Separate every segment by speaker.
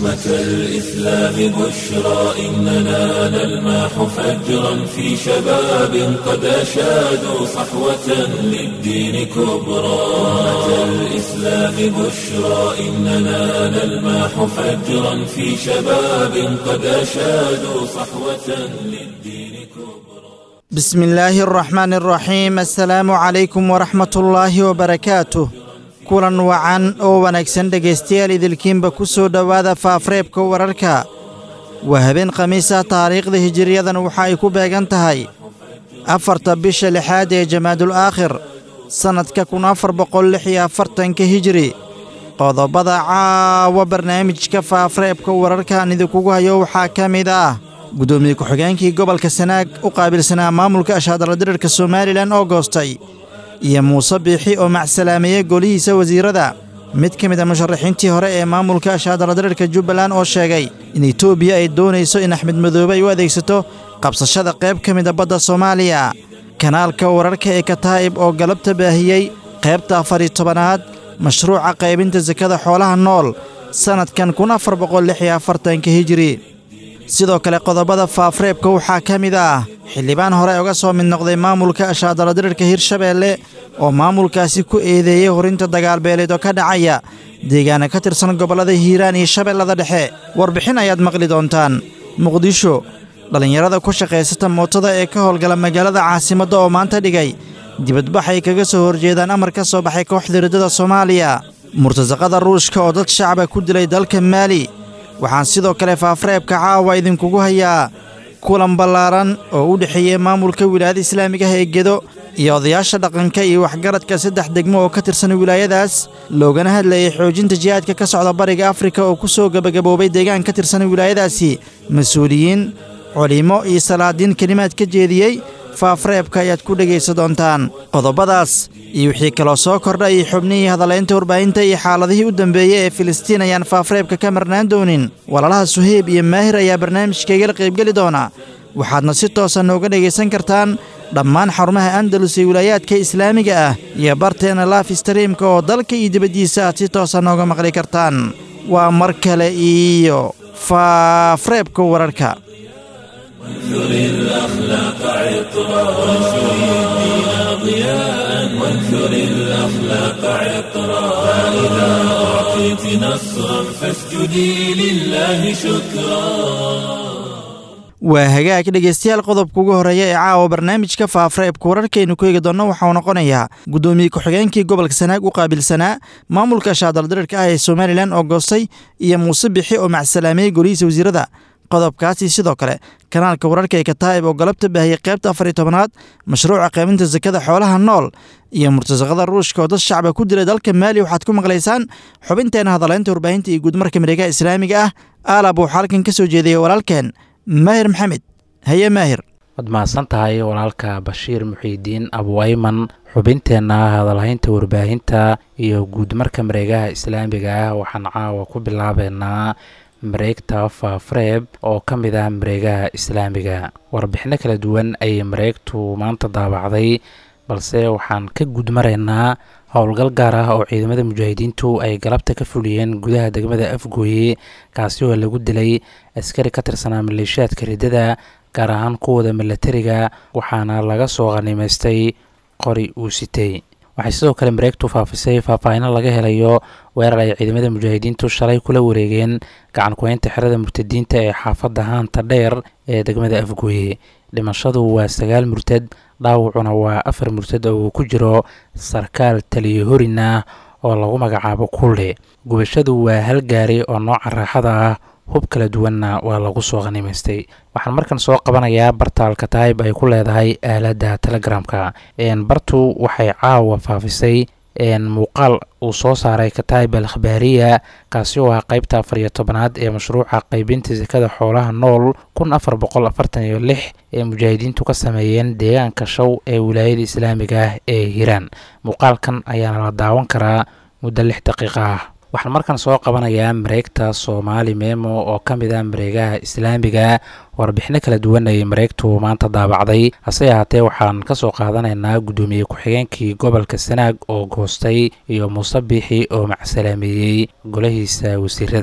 Speaker 1: أمة الإسلام بشرى إننا نلمح فجرا في شباب قد أشادوا صحوة للدين كبرى أمة الإسلام بشرى إننا نلمح فجرا في شباب قد أشادوا صحوة للدين كبرى
Speaker 2: بسم الله الرحمن الرحيم assalaamu calaykum waraxmat ullaahi wabarakaatuh kulan wacan oo wanaagsan dhegaystayaal idilkiinba ku soo dhowaada faafreebka wararka waa habeen khamiisa taariikhda hijiriyadan waxa ay ku beegan tahay afarta bisha lixaad ee jamaadul aakhir sannadka kun afar boqol lix iyo afartanka hijiri qodobada caawa barnaamijka faafreebka wararkaan idinkugu hayo waxaa ka mid ah guddoomiye ku-xigeenkii gobolka sanaag u qaabilsanaa maamulka ashaadaladirirka somalilan oo goostay iyo muuse biixi oo macsalaameeyey golihiisa wasiirada mid ka mid a musharaxiintii hore ee maamulka ashaadaladirirka jubbaland oo sheegay in etoobiya ay doonayso in axmed madoobe ay u adeegsato qabsashada qayb ka mida badda soomaaliya kanaalka wararka ee kataa'ib oo galabta baahiyey qaybta afariyo tobanaad mashruuca qaybinta sakada xoolaha nool sannadkan kun afar boqol lix iyo afartanka hijiri sidoo kale qodobada faafreebka waxaa ka mid ah xildhibaan hore uga soo mid noqday maamulka ashaadaladirirka hirshabeelle oo maamulkaasi ku eedeeyey horinta dagaalbeeleed oo ka dhacaya deegaana ka tirsan gobollada hiiraan iyo shabeellada dhexe warbixin ayaad maqli doontaan muqdisho dhallinyarada ku shaqaysata mootada ee ka howlgala magaalada caasimadda oo maanta dhigay dibadbax ay kaga soo horjeedaan amar ka soo baxay kooxda riddada soomaaliya murtasaqada ruushka oo dad shacaba ku dilay dalka maali waxaan sidoo kale faafreebka caawa idinkugu hayaa kulan ballaaran oo u dhexeeyey maamulka wilaayada islaamiga ah ee gedo iyo odayaasha dhaqanka iyo waxgaradka saddex degmo oo ka tirsan wilaayadaas loogana hadlayay xoojinta jihaadka ka socda bariga afrika oo ku soo gebagaboobay deegaan ka tirsan wilaayadaasi mas-uuliyiin culimo iyo salaadiin kelimaad ka jeediyey faafreebka ayaad ku dhegaysa doontaan qodobadaas iyo wixii kaloo soo kordha iyo xubnihii hadalaynta warbaahinta iyo xaaladihii u dambeeyey ee filistiin ayaan faafreebka ka marnaan doonin walaalaha suheyb iyo maahir ayaa barnaamijkaygala qaybgeli doona waxaadna si toosa nooga dhegaysan kartaan dhammaan xarumaha andalus ee wilaayaadka islaamiga ah iyo barteena laaf streamka oo dalka iyo dibaddiisa aad si toosa nooga maqli kartaan waa mar kale iyo faafreebka wararka
Speaker 1: وانثر الأخلاق عطرا وانثر الدين ضياء وانثر الأخلاق عطرا فإذا أعطيت نصرا فاسجدي لله شكرا
Speaker 2: waa hagaag dhegaystayaal qodobka ugu horreeya ee caawa barnaamijka faafreebka wararkaynu ku eegi doonno waxauu noqonayaa guddoomiye ku-xigeenkii gobolka sanaag u qaabilsanaa maamulka shaadaldirirka ah ee somalilan oo goostay iyo muuse bixi oo macsalaameeyey golihiisa wasiirada qodobkaasi sidoo kale kanaalka wararka ee kataa'ib oo galabta baahiyey qaybta afar iyo tobanaad mashruuca qaybinta sakada xoolaha nool iyo murtasaqada ruushka oo dad shacba ku dilay dalka maali waxaad ku maqlaysaan xubinteena hadalaynta warbaahinta iyo guudmarka mareegaha islaamiga ah aalab waxaa halkan ka soo jeediyey walaalkeen maahir maxamed haye maahir
Speaker 3: waad mahadsan tahay walaalka bashiir muxiidiin abuayman xubinteenna hadalhaynta warbaahinta iyo guudmarka mareegaha islaamiga ah waxaan caawa ku bilaabeynaa mareegta faafreeb oo ka mid ah mareegaha islaamiga warbixino kala duwan ayay mareegtu maanta daabacday balse waxaan ka gudmaraynaa howlgal gaar ah oo ciidamada mujaahidiintu ay galabta ka fuliyeen gudaha degmada afgooye kaasi oo lagu dilay askari ka tirsanaa maleeshiyaadka riddada gaar ahaan kuwooda milatariga waxaana laga soo qhanimaystay qori uu sitay waxay sidoo kale mareegtu faafisay faahfaahino laga helayo weerar ay ciidamada mujaahidiintu shalay kula wareegeen gacan ku-haynta xerada murtadiinta ee xaafadda haanta dheer ee degmada afgooye dhimashadu waa sagaal murtad dhaawacuna waa afar murtad oo uu ku jiro sarkaal taliyo horin ah oo lagu magacaabo kulle gubashadu waa hal gaari oo nooca raaxada ah hub kala duwanna waa lagu soo khanimaystay waxaan markan soo qabanayaa bartaalka taayib ay ku leedahay aaladda telegramka bartu waxay caawa faafisay muuqaal uu soo saaray kataayib al khabaariya kaasi oo ah qeybta afar iyo tobanaad ee mashruuca qeybinta sakada xoolaha nool kun afar boqol afartan iyo lix ee mujaahidiintu ka sameeyeen deegaanka show ee wilaayada islaamiga ah ee hiiraan muuqaalkan ayaana la daawan karaa muddo lix daqiiqa ah waxaan markan soo qabanayaa mareegta soomaali memo oo ka mid ah mareegaha islaamiga warbixino kala duwan ayay mareegtu maanta daabacday hase ahaatee waxaan ka soo qaadanaynaa guddoomiye ku-xigeenkii gobolka sanaag oo goostay iyo muuse biixi oo macsalaameeyey golahiisa wasiirada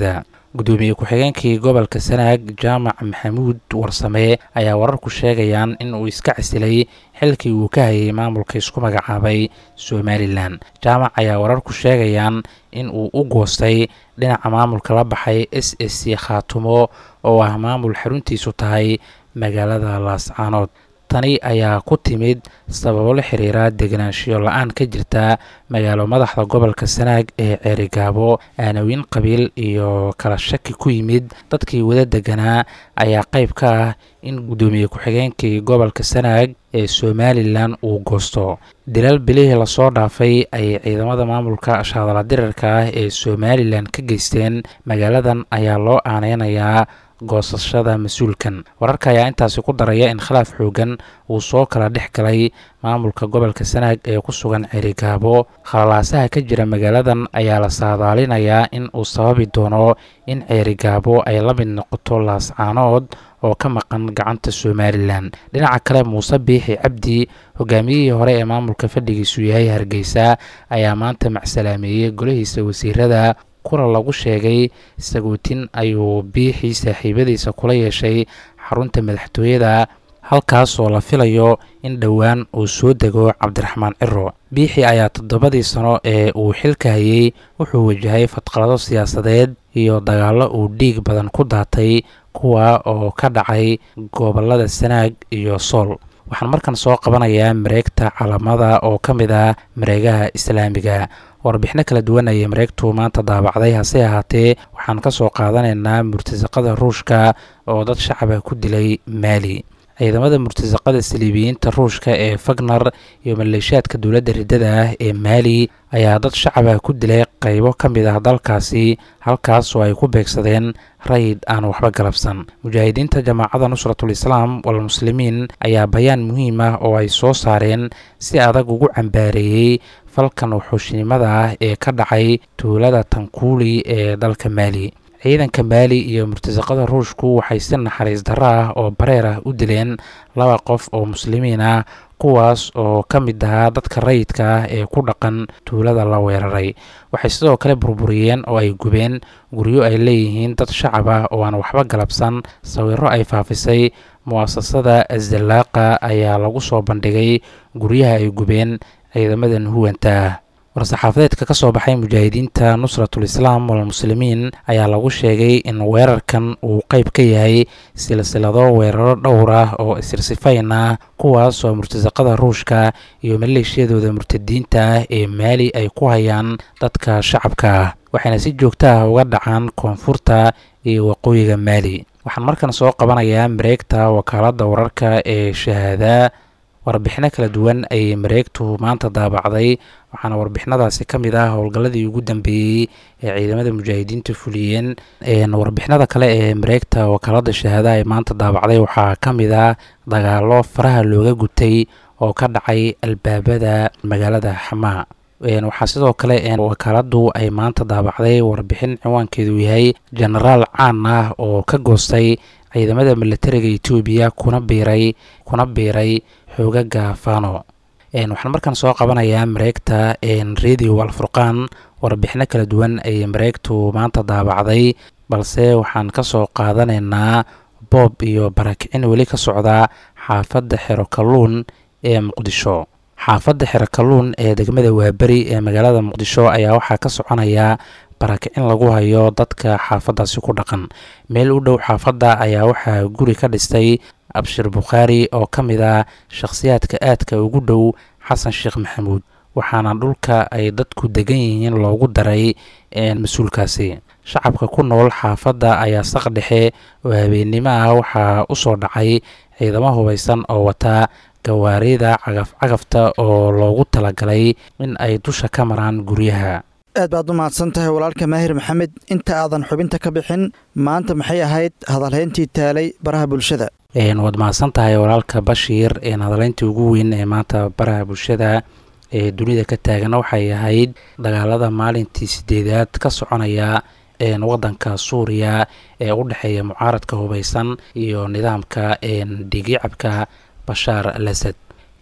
Speaker 3: gudoomiye ku-xigeenkii gobolka sanaag jaamac maxamuud warsame ayaa wararku sheegayaan in uu iska casilay xilkii uu ka hayay maamulka isku magacaabay somalilan jaamac ayaa wararku sheegayaan in uu u goostay dhinaca maamulka la baxay s s c khaatumo oo ah maamul xaruntiisu tahay magaalada laascaanood tani ayaa ku timid sababo la xiriira deganaanshiyo la-aan ka jirta magaalo madaxda gobolka sanaag ee ceerigaabo aanawin qabiil iyo kala shaki ku yimid dadkii wada deganaa ayaa qayb ka ah in guddoomiye ku-xigeenkii gobolka sanaag ee somalilan uu goosto dilal bilihii lasoo dhaafay ayay ciidamada maamulka shaadala dirarka ah ee somalilan ka geysteen magaaladan ayaa loo aaneynayaa goosashada mas-uulkan wararka ayaa intaasi ku daraya in khilaaf xoogan uu soo kala dhex galay maamulka gobolka sanaag ee ku sugan cerigaabo khalalaasaha ka jira magaaladan ayaa la saadaalinayaa in uu sababi doono in ceerigaabo ay la mid noqoto laascaanood oo ka maqan gacanta somalilan dhinaca kale muuse biixi cabdi hogaamiyihii hore ee maamulka fadhigiisu yahay hargeysa ayaa maanta macsalaameeyey golihiisa wasiirada kulan lagu sheegay sagootin ayuu biixii saaxiibadiisa kula yeeshay xarunta madaxtooyada halkaasoo la filayo in dhowaan uu soo dego cabdiraxmaan ciro biixi ayaa toddobadii sano ee uu xilka hayey wuxuu wajahay fadqalado siyaasadeed iyo dagaallo uu dhiig badan ku daatay kuwa oo ka dhacay gobolada sanaag iyo sool waxaan markan soo qabanayaa mareegta calamada oo ka mid ah mareegaha islaamiga warbixino kala duwan ayay mareegtu maanta daabacday hase ahaatee waxaan ka soo qaadanaynaa murtasaqada ruushka oo dad shacaba ku dilay maali ciidamada murtasaqada saliibiyiinta ruushka ee fagnar iyo maleeshiyaadka dowladda riddada ah ee maali ayaa dad shacaba ku dilay qaybo ka mid ah dalkaasi halkaas oo ay ku beegsadeen rayid aan waxba galabsan mujaahidiinta jamaacada nusratul islaam walmuslimiin ayaa bayaan muhiim ah oo ay soo saareen si adag ugu cambaareeyey falkan wuxuushinimada ah ee ka dhacay tuulada tankuuli ee dalka maali ciidanka maali iyo murtasaqada ruushku waxay si naxariis darro ah oo bareer ah u dileen laba qof oo muslimiin ah kuwaas oo ka mid ahaa dadka rayidka ah ee ku dhaqan tuulada la weeraray waxay sidoo kale burburiyeen oo ay gubeen guryo ay leeyihiin dad shacab ah oo aan waxba galabsan sawiro ay faafisay mu'asasada azallaaqa ayaa lagu soo bandhigay guryaha ay gubeen ciidamadan huwanta ah war-saxaafadeedka ka soo baxay mujaahidiinta nusratul islaam walmuslimiin ayaa lagu sheegay in weerarkan uu qayb ka yahay silsilado weeraro dhowr ah oo isirsifayn ah kuwaas oo murtasaqada ruushka iyo maleeshiyadooda murtadiinta ah ee maali ay ku hayaan dadka shacabka ah waxayna si joogto ah uga dhacaan koonfurta iyo waqooyiga maali waxaan markan soo qabanayaa mareegta wakaaladda wararka ee shahaada warbixino kala duwan ayay mareegtu maanta daabacday waxaana warbixinadaasi ka mid ah howlgalladii ugu dambeeyey ee ciidamada mujaahidiinta fuliyeen warbixinada kale ee mareegta wakaalada shahaada ay maanta daabacday waxaa ka mid ah dagaalo faraha looga gutay oo ka dhacay albaabada magaalada xamaa waxaa sidoo kale wakaaladu ay maanta daabacday warbixin ciwaankeedu yahay jenaraal caan ah oo ka goostay ciidamada milatariga etoobiya kuna biiray kuna biiray xoogaga fano waxaan markaan soo qabanayaa mareegta radio alfurqaan warbixino kala duwan ayay mareegtu maanta daabacday balse waxaan ka soo qaadanaynaa boob iyo barakicin weli ka socda xaafadda xero kalluun ee muqdisho xaafadda xero kalluun ee degmada waaberi ee magaalada muqdisho ayaa waxaa ka soconaya barakicin lagu hayo dadka xaafaddaasi ku dhaqan meel u dhow xaafadda ayaa waxaa guri ka dhistay abshir bukhaari oo ka mid ah shakhsiyaadka aadka ugu dhow xasan sheekh maxamuud waxaana dhulka ay dadku degan yihiin loogu daray mas-uulkaasi shacabka ku nool xaafadda ayaa saq dhexe oo habeennimo ah waxaa u soo dhacay ciidamo hubaysan oo wataa gawaarida cagaf cagafta oo loogu talagalay in ay dusha ka maraan guryaha
Speaker 2: aad baad u mahadsan tahay walaalka maahir maxamed inta aadan xubinta ka bixin maanta maxay ahayd hadalhayntii taalay baraha bulshada
Speaker 3: waad mahadsan tahay walaalka bashiir hadaleyntii ugu weyn ee maanta baraha bulshada ee dunida ka taagan waxay ahayd dagaalada maalintii sideedaad ka soconaya wadanka suuriya ee u dhexeeya mucaaradka hubaysan iyo nidaamka dhigicabka bashaar al asad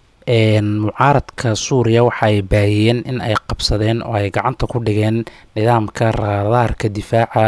Speaker 3: mucaaradka suuriya waxa ay baahiyeen in ay qabsadeen oo ay gacanta ku dhigeen nidaamka raadaarka difaaca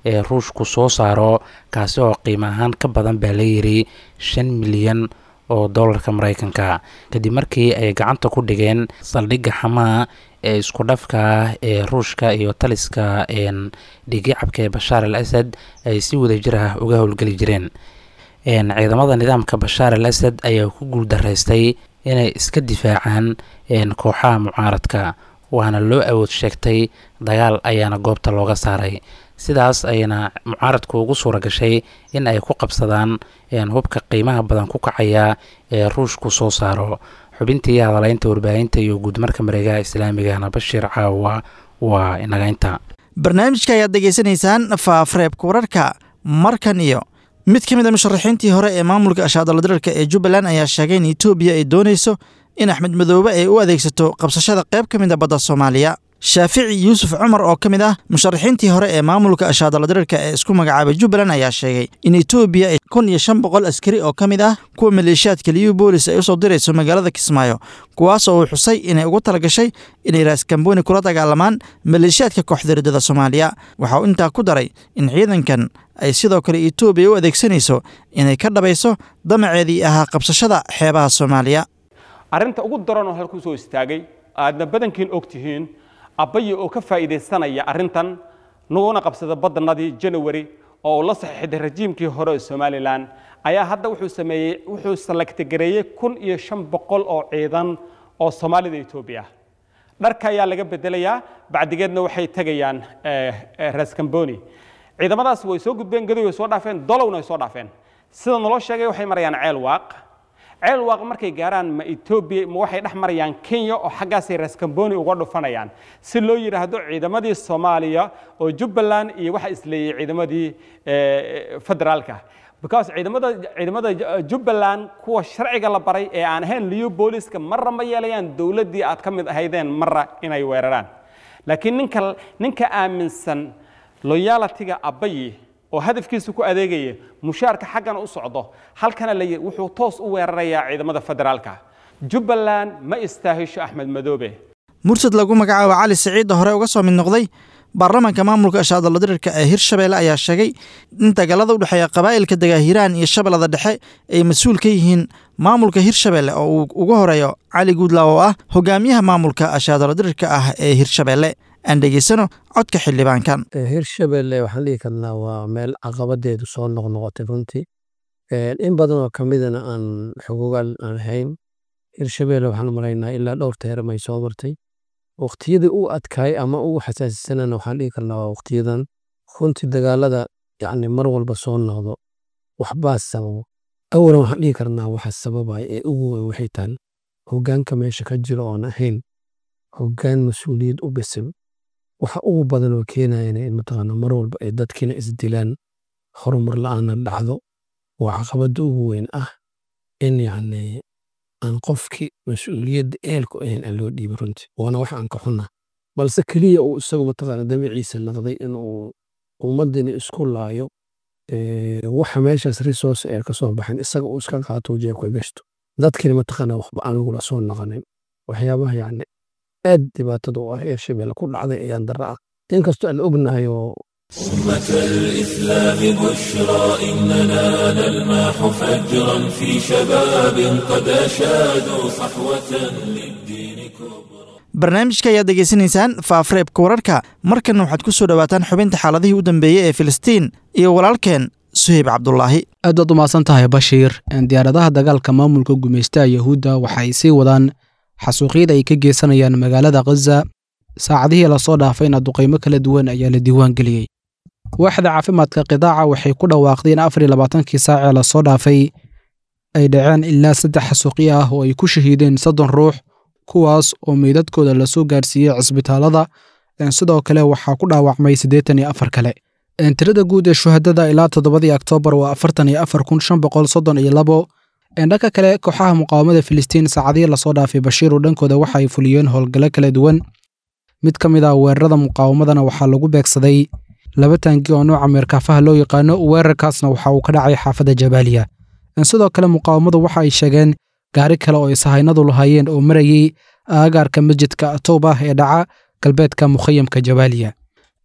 Speaker 3: ee ruushku soo saaro kaasi oo qiimo ahaan ka badan baa la yiri shan milyan oo dollarka maraykanka kadib markii ay gacanta ku dhigeen saldhigga xamaa ee isku dhafka ah ee ruushka iyo taliska dhigicabka ee bashaar al asad ay si wadajir ah uga howlgeli jireen ciidamada nidaamka bashaar al asad ayaa ku guuldaraystay inay iska difaacaan kooxaha mucaaradka waana loo awood sheegtay dagaal ayaana goobta looga saaray sidaas ayna mucaaradku ugu suura gashay in ay ku qabsadaan hubka qiimaha badan ku kacaya ee ruushku soo saaro xubintii hadalaynta warbaahinta iyo guudmarka mareegaha islaamigana bashiir caawa waa inagaynta
Speaker 2: barnaamijka ayaad degeysanaysaan faafreebka wararka markan iyo mid ka mid a musharaxiintii hore ee maamulka ashaadaladirarka ee jubbaland ayaa sheegay in etoobiya ay doonayso in axmed madoobe ay u adeegsato qabsashada qayb ka mid a badda soomaaliya shaafici yuusuf cumar oo ka mid ah musharaxiintii hore ee maamulka ashaadaladirarka ee isku magacaabay jubbaland ayaa sheegay in etoobiya ay kun iyo shan boqol askari oo ka mid ah kuwa maleeshiyaadka liyu boolis ay usoo dirayso magaalada kismaayo kuwaas oo uu xusay inay ugu talagashay inay raaskambooni kula dagaalamaan maleeshiyaadka kooxda riddada soomaaliya waxa uu intaa ku daray in ciidankan ay sidoo kale etoobiya u adeegsanayso inay ka dhabayso damaceedii ahaa qabsashada xeebaha soomaaliya
Speaker 4: arrinta ugu daran oo halkuu soo istaagay aadna badankiin og tihiin abbaye oo ka faa'iidaysanaya arrintan naguna qabsada badanadii janawari oo uu la saxiixday rajiimkii hore ee somalilan ayaa hadda wuxuu sameeyey wuxuu salagtagareeyey kun iyo shan boqol oo ciidan oo soomaalida etoobiya ah dharka ayaa laga bedelayaa bacdigeedna waxay tegayaan raskamboni ciidamadaas way soo gudbeen gadoy way soo dhaafeen dolowna way soo dhaafeen sida naloo sheegay waxay marayaan ceel waaq ceel waaq markay gaaraan ma etoobiya ma waxay dhex marayaan kenya oo xaggaasay raskamboni uga dhufanayaan si loo yidhaahdo ciidamadii soomaaliya oo jubbaland iyo waxa isleeyey ciidamadii federaalka because ciidamada ciidamada jubbaland kuwa sharciga la baray ee aan ahayn liyo booliska marra ma yeelayaan dowladdii aad ka mid ahaydeen marra inay weeraraan laakiin ninka ninka aaminsan loyalitiga abbayi oo hadafkiisa ku adeegaya mushaarka xaggana u socdo halkana la wuxuu toos u weerarayaa ciidamada federaalka jubbaland ma istaahisho axmed madoobe
Speaker 2: mursad lagu magacaabo cali siciidda hore uga soo mid noqday baarlamaanka maamulka ashaadaladirirka ee hirshabeelle ayaa sheegay in dagaalada u dhexeeya qabaa'ilka degaahiiraan iyo shabeellada dhexe ay mas-uul ka yihiin maamulka hirshabeelle oo uu ugu horeeyo cali guudlaaw oo ah hogaamiyaha maamulka ashaadaladirirka ah ee hirshabeelle aan dhegeysano codka xildhibaankan
Speaker 5: hirshabelle waxaan dhihi karnaa waa meel caqabadeedu soo noqnoqotay runtii in badan oo kamidana aan xogogaal aan ahayn hirshabelle waxaan maraynaa ilaa dhowr teeramay soo martay waqtiyadii u adkaay ama ugu xasaasisanana waxaan dhihi karnaa waa waqtiyadan runtii dagaalada yacni mar walba soo noqdo waxbaa sababo awalan waxaan dhihi karnaa waxa sababaya ee ugu weyn waxay tahay hogaanka meesha ka jiro oon ahayn hogaan mas-uuliyad u bisil waxa ugu badan oo keenayana in mataqaana mar walba ay dadkiina isdilaan horumar la-aana dhacdo waa caqabada ugu weyn ah in yacni aan qofkii mas-uuliyadda eelku ahayn aan loo dhiibin runtii waana wax aan ka xunna balse keliya uu isagu mataqaana dabiiciisa naqday inuu ummaddiina isku laayo waxa meeshaas resource ee kasoo baxan isaga uu iska qaato jeebka gashto dadkiina mataqaana waxba aan lagula soo noqonin waxyaabaha yacni aad dhibaatada u ah ee shabeelle ku dhacday ayaan darra ah inkastoo aan ognahay oo
Speaker 1: أمة الإسلام بشرى إننا نلمح فجرا في شباب قد أشادوا صحوة للدين كبرى
Speaker 2: barnaamijka ayaad degeysanaysaan faafreebka wararka markanna waxaad ku soo dhowaataan xubinta xaaladihii u dambeeyey ee filistiin iyo walaalkeen suheyb cabdulaahi
Speaker 6: aad waad umahadsan tahay bashiir diyaaradaha dagaalka maamulka gumaystaha yahuudda waxa ay sii wadaan xasuuqyada ay ka geysanayaan magaalada khaza saacadihii lasoo dhaafayna duqaymo kala duwan ayaa la diiwaan geliyey waaxda caafimaadka qidaaca waxay ku dhawaaqday in afar iyo labaatankii saacee lasoo dhaafay ay dhaceen ilaa saddex xasuuqyo ah oo ay ku shahiideen soddon ruux kuwaas oo meydadkooda lasoo gaarsiiyey cisbitaalada sidoo kale waxaa ku dhaawacmay siddeetan iyo afar kale tirada guud ee shuhadada ilaa toddobadii oktoobar waa afartan iyo afar kun shan boqol soddon iyo labo dhanka kale kooxaha muqaawamada filistiin saacadihii lasoo dhaafay bashiiru dhankooda waxa ay fuliyeen howlgallo kala duwan mid ka mid ah weerarada muqaawamadana waxaa lagu beegsaday laba taangi oo nooca meerkaafaha loo yaqaano weerarkaasna waxa uu ka dhacay xaafadda jabaaliya sidoo kale muqaawamadu waxa ay sheegeen gaari kale oo isahaynadu lahaayeen oo marayey aagaarka masjidka towbah ee dhaca galbeedka mukhayamka jabaaliya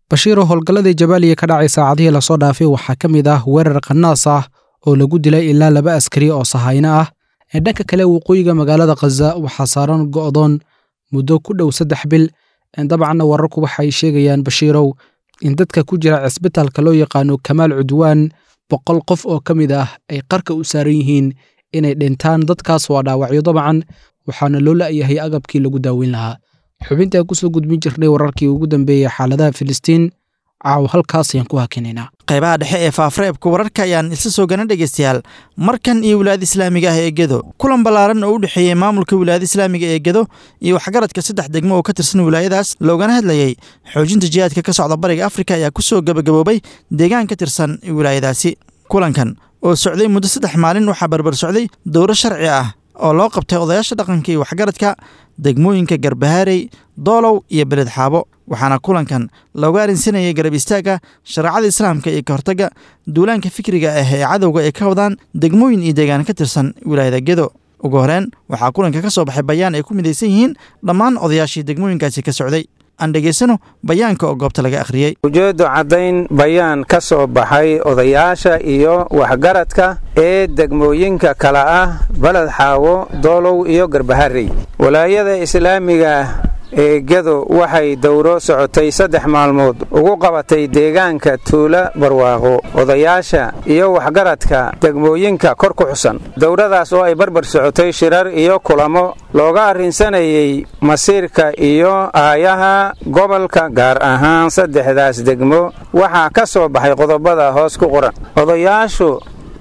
Speaker 6: bashiiroo howlgalladii jabaaliya ka dhacay saacadihii lasoo dhaafay waxaa ka mid ah weerar qanaas ah oo lagu dilay ilaa laba askari oo sahayno ah ee dhanka kale waqooyiga magaalada khaza waxaa saaran go'doon muddo ku dhow saddex bil dabcanna wararku waxay sheegayaan bashiirow in dadka ku jira cisbitaalka loo yaqaano kamaal cudwaan boqol qof oo ka mid ah ay qarka u saaran yihiin inay dhintaan dadkaas waa dhaawacyo dabcan waxaana loo la'yahay agabkii lagu daaweyn lahaa xubintaa kusoo gudbin jirnay wararkii ugu dambeeyey xaaladaha filistiin caaw halkaas ayaan ku hakinaynaa
Speaker 2: qaybaha dhexe ee faafreebka wararka ayaan isla soo gana dhegaystayaal markan iyo wilaayada islaamiga ah ee gedo kulan ballaaran oo u dhexeeyey maamulka wilaayada islaamiga ee gedo iyo waxgaradka saddex degmo oo ka tirsan wilaayadaas loogana hadlayey xoojinta jihaadka ka socda bariga afrika ayaa ku soo gebagaboobay deegaan ka tirsan wilaayadaasi kulankan oo socday muddo saddex maalin waxaa barbar socday dowro sharci ah oo loo qabtay odayaasha dhaqanka iyo waxgaradka degmooyinka garbahaarey doolow iyo beled xaabo waxaana kulankan looga arrinsanayay garab istaagga shareecada islaamka iyo ka hortagga duulaanka fikriga ah ee cadowga ay ka wadaan degmooyin iyo deegaan ka tirsan wilaayada gedo ugu horeen waxaa kulanka ka soo baxay bayaan ay ku midaysan yihiin dhammaan odayaashii degmooyinkaasi ka socday aan dhegaysano bayaanka oo goobta laga akhriyey
Speaker 7: ujeeddo caddayn bayaan ka soo baxay odayaasha iyo waxgaradka ee degmooyinka kala ah baled xaawo doolow iyo garbaharey walaayada islaamiga ee gedo waxay dowro socotay saddex maalmood ugu qabatay deegaanka tuula barwaaqo odayaasha iyo waxgaradka degmooyinka kor ku xusan dowradaas oo ay barbar socotay shirar iyo kulamo looga arrinsanayay masiirka iyo aayaha gobolka gaar ahaan saddexdaas degmo waxaa ka soo baxay qodobada hoos ku qoran odayaashu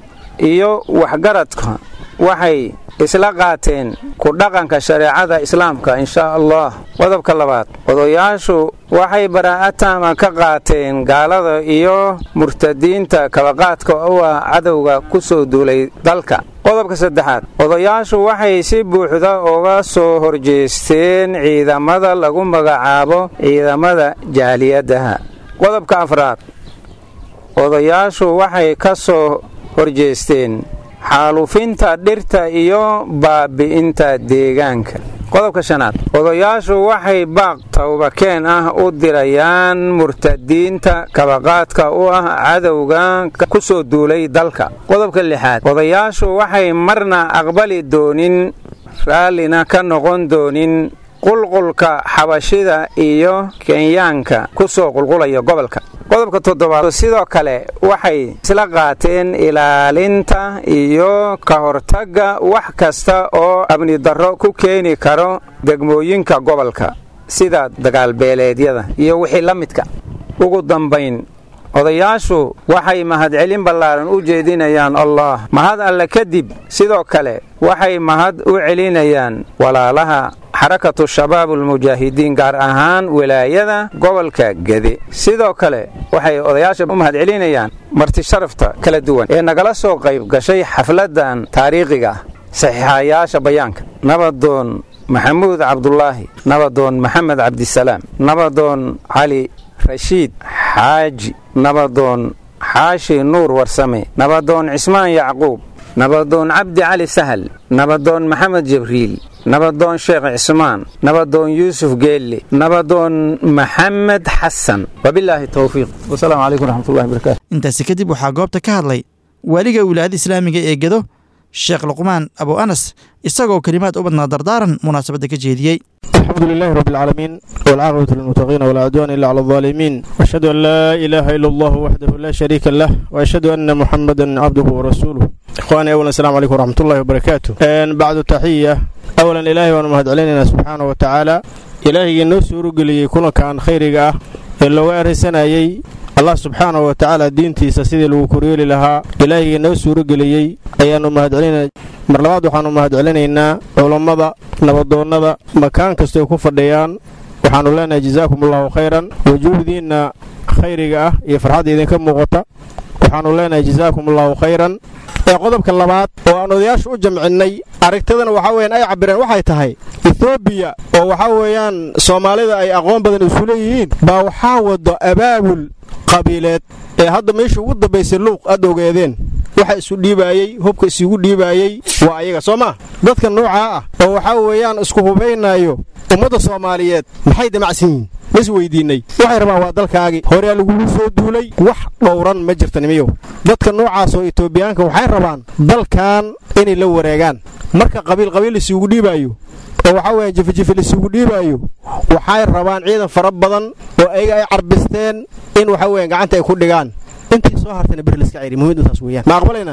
Speaker 7: iyo waxgaradka waxay isla qaateen ku dhaqanka shareecada islaamka inshaa allah qodobka labaad odayaashu waxay baraa'ataama ka qaateen gaalada iyo murtadiinta kabaqaadka u ah cadowga ku soo duulay dalka qodobka saddexaad odayaashu waxay si buuxda uga soo horjeesteen ciidamada lagu magacaabo ciidamada jaaliyadaha qodobka afraad odayaashu waxay ka soo horjeesteen xaalufinta dhirta iyo baabi'inta deegaanka qodobka shanaad odayaashu waxay baaq tawbakeen ah u dirayaan murtadiinta kabaqaadka u ah cadowga ku soo duulay dalka qodobka lixaad odayaashu waxay marna aqbali doonin raallina ka noqon doonin qulqulka xabashida iyo kenyaanka ku soo qulqulaya gobolka qodobka toddobaad sidoo kale waxay isla qaateen ilaalinta iyo ka hortagga wax kasta oo amnidarro ku keeni karo degmooyinka gobolka sida dagaalbeeleedyada iyo wixii la midka ugu dambayn odayaashu waxay mahadcelin ballaaran u jeedinayaan allah mahad alle kadib sidoo kale waxay mahad u celinayaan walaalaha xarakatu shabaab ulmujaahidiin gaar ahaan wilaayada gobolka gede sidoo kale waxay odayaasha u mahad celinayaan marti sharafta kala duwan ee nagala soo qayb gashay xafladan taariikhiga ah saxiixayaasha bayaanka nabadoon maxamuud cabdulaahi nabadoon maxamed cabdisalaam nabadoon cali rashiid xaaji nabadoon xaashi nuur warsame nabadoon cismaan yacquub nabadoon cabdi cali sahal nabadoon maxamed jibriil nabadoon sheekh cismaan nabadoon yuusuf geelle nabadoon maxamed xasan wabilaahi towfiiq wasalaamu calaykum raxmatullahi barakaatu
Speaker 2: intaasi kadib waxaa goobta ka hadlay waaliga wilaayada islaamiga ee gedo sheekh luqmaan abu anas isagoo kelimaad u badnaa dardaaran munaasabadda ka jeediyey
Speaker 8: الحمد لله رب العالمين والعاقبة للمتقين ولا عدوان إلا على الظالمين وأشهد أن لا إله إلا الله وحده لا شريك له وأشهد أن محمدا عبده ورسوله إخواني أولا السلام عليكم ورحمة الله وبركاته أن بعد تحية أولا إلهي وأنا مهد علينا سبحانه وتعالى إلهي نسور قلي يكون كان خيرك إلا وارسنايي allah subxaanahu wa tacaala diintiisa sidii lagu koryeeli lahaa ilaahigii noo suuro geliyey ayaannu mahadcelinaa mar labaad waxaannu mahadcelinaynaa culammada nabadoonnada makaan kastoo ku fadhiyaan waxaannu leenahay jazaakum allahu khayran wujuuhdiinna khayriga ah iyo farxadda idinka muuqata waxaannu leenahay jazaakum allahu khayran ee qodobka labaad oo aan odayaashu u jamcinnay aragtidana waxaa weeyaan ay cabbireen waxay tahay ethoobiya oo waxaa weeyaan soomaalida ay aqoon badan isu leeyihiin baa waxaa wado abaabul qabiileed ee hadda meesha ugu dambaysay luuq aad ogeedeen waxa isu dhiibaayey hubka isugu dhiibaayey waa ayaga soo maa dadka noocaa ah oo waxaa weeyaan isku hubaynaayo ummadda soomaaliyeed maxay damacsan yihiin ma is weydiinnay waxay rabaan waa dalkaagii horea lagugu soo duulay wax dhowran ma jirta nimiyow dadka noocaas oo etoobiyaanka waxay rabaan dalkan inay la wareegaan marka qabiil qabiil isugu dhiibaayo oo waxaa weeye jifijifi lisugu dhiibaayo waxay rabaan ciidan fara badan oo ayaga ay carbisteen in waxa weeye gacanta ay ku dhigaan intii soo hartayna beri laska ceyri muhiimadu taas weeyaan ma aqbalaynaa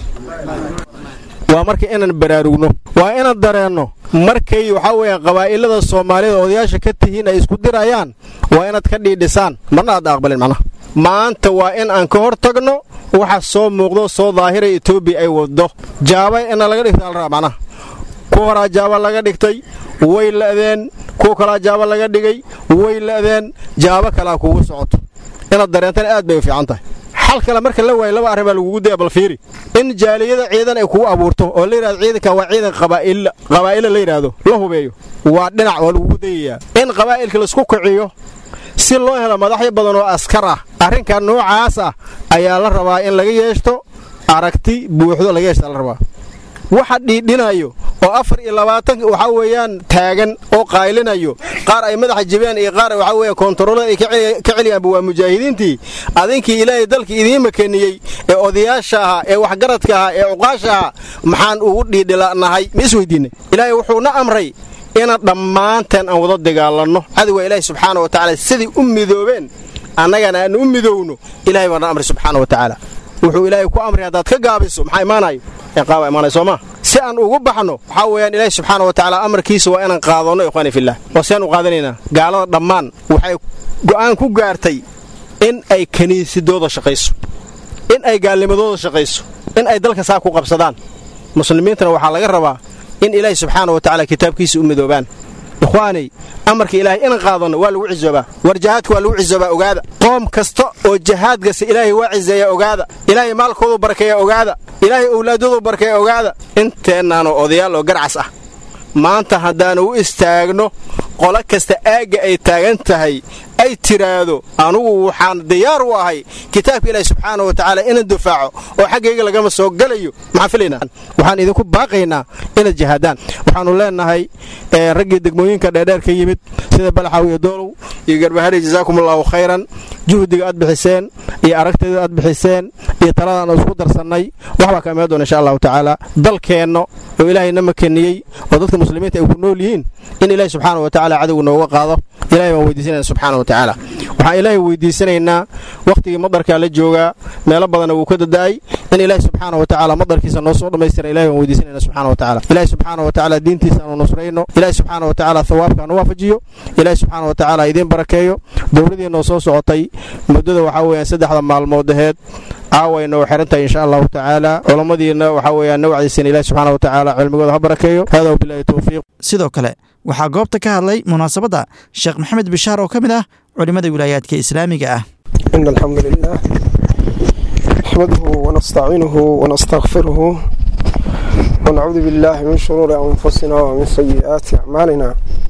Speaker 8: waa marka inaan baraarugno waa inaan dareenno markay waxaa weeye qabaa'ilada soomaalida odayaasha ka tihiin ay isku dirayaan waa inaad ka dhiidhisaan marna aad aqbalin macnaha maanta waa in aan ka hor tagno waxa soo muuqdo soo daahira etoobiya ay waddo jaaba ina laga dhigta alraa macnaha kuwa horaa jaaba laga dhigtay way la'deen kuwa kalaa jaaba laga dhigay way la'deen jaabo kalaa kugu socoto inaad dareentana aad bay u fiican tahay xal kale marka la waayo laba arrin baa lagugu daya bal fiiri in jaaliyada ciidan ay kugu abuurto oo la yidhahdo ciidanka waa ciidan qabaa'illa qabaa'ila la yidhaahdo la hubeeyo waa dhinac waa lagugu dayayaa in qabaa'ilka laisku kiciyo si loo helo madaxyo badan oo askar ah arrinka noocaas ah ayaa la rabaa in laga yeeshto aragti buuxdo laga yeeshta la rabaa waxa dhiidhinayo oo afar iyo labaatan waxaa weeyaan taagan oo qaylinayo qaar ay madaxa jibeen iyo qaar waxaa weeye koontaroolada ay ka celiyaanba waa mujaahidiintii adinkii ilaahay dalkii idiin makeniyey ee odayaasha ahaa ee waxgaradka ahaa ee cuqaasha ahaa maxaan ugu dhiidhilanahay ma isweydiinay ilaahay wuxuuna amray inaan dhammaanteen aan wada dagaalanno cadowga ilaahay subxaana wa tacaala siday u midoobeen annagana aan u midowno ilahay baana amray subxaana wa tacaala wuxuu ilaahay ku amray haddaad ka gaabiso maxaa imaanayo ciqaaba imaanay soomaa si aan ugu baxno waxaa weeyaan ilaahi subxaana wa tacaala amarkiisa waa inaan qaadanno ikhwaani fillah oo si aan u qaadanaynaa gaalada dhammaan waxay go'aan ku gaartay in ay kiniisadooda shaqayso in ay gaalnimadooda shaqayso in ay dalka saa ku qabsadaan muslimiintana waxaa laga rabaa in ilaahi subxaana wa tacaala kitaabkiisa u midoobaan ikhwaanay amarka ilaahay inaan qaadanno waa lagu cisoobaa war jahaadka waa lagu cisoobaa ogaada qoom kasta oo jahaad gasta ilaahay waa ciseeya ogaada ilaahay maalkoodu barkeeya ogaada ilaahay owlaadoodu barkeeya ogaada inteennaanoo odayaal oo garcas ah maanta haddaanu u istaagno qolo kasta aagga ay taagan tahay ay tiraahdo anugu waxaan diyaar u ahay kitaabka ilaahi subxaana wa tacaala inaan dufaaco oo xaggayga lagama soo galayo maxaan filaynaa waxaan idinku baaqaynaa inaad jihaadaan waxaannu leennahay raggii degmooyinka dheerdheer ka yimid sida balaxaw iyo doolow iyo garbahari jazaakum allaahu khayran juhdiga aad bixiseen iyo aragteeda aad bixiseen iyo taladaan isku darsannay waxbaa ka imaan doona insha allahu tacaala dalkeenno oo ilaahayna makeniyey oo dadka muslimiinta ay ku nool yihiin in ilaahi subxaana wa tacaala cadowga nooga qaado ilahay baan weydiisanayna subxaana wa tacaala waxaan ilaahay weydiisanaynaa wakhtigii madarkaa la joogaa meelo badanna wuu ka dada'ay in ilaahi subxaana wa tacaala madarkiisa noo soo dhammaystira ilahay baan weydiisanayna subxaana wa tacaala ilahi subxaana wa tacaala diintiisa aanu nusrayno ilahi subxaana wa tacaala thawaabka anu waafajiyo ilahi subxaana wa tacaala idiin barakeeyo dowladii noo soo socotay muddada waxaa weeyaan saddexda maalmood aheed caawayna oo xiran tahay insha allahu tacaala culammadiina waxaa weeyaan nawcdiisina ilahi subxaana wa tacaala cilmigooda ha barakeeyo hada wabilahi towfiiq
Speaker 2: sidoo kale waxaa goobta ka hadlay munaasabadda sheekh maxamed bishaar oo ka mid ah culimmada wilaayaadka islaamiga ah
Speaker 9: إن الحمد لله نحمده ونستعينه ونستغفره ونعوذ بالله من شرور أنفسنا ومن سيئات أعمالنا